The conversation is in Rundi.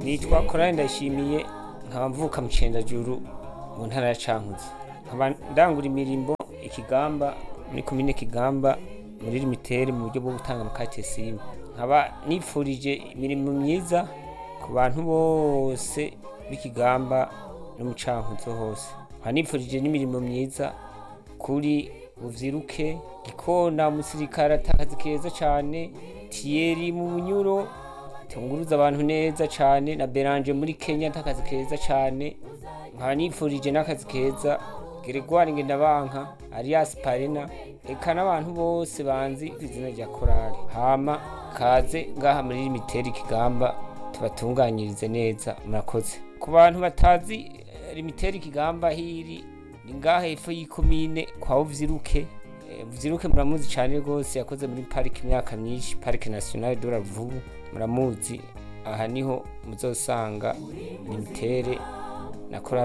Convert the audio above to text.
nitwa korari ndayishimiye nkaba mvuka mu cendajuru mu ntara ya cankuzo nkaba ndangura imirimbo ikigamba muri komine kigamba muri limitere mu buryo bwo gutanga amakate simu nkaba nipfurije imirimo myiza ku bantu bose b'ikigamba no mu cankuzo hose nkaba nipfurije n'imirimo myiza kuri buvyiruke gikona umusirikare atakazi keza cane tiyeri mu bunyuro tunguruza abantu neza cane na beranje muri kenya atakazi keza cane nkaba nipfurije n'akazi keza geregwari ngendabanka arias parena eka n'abantu bose banzi ku izina rya korali hama kaze ngaha muri limiteri kigamba tubatunganyirize neza murakoze ku bantu batazi eh, limiteri kigamba hiri ni ngaha hepfo y'ikomine kwa uvyiruke Eh, uvyiruke muramuzi cane rwose yakoze muri parike imyaka myinshi parike nationale de la Ruvubu muramuzi aha niho muzosanga limitere na korali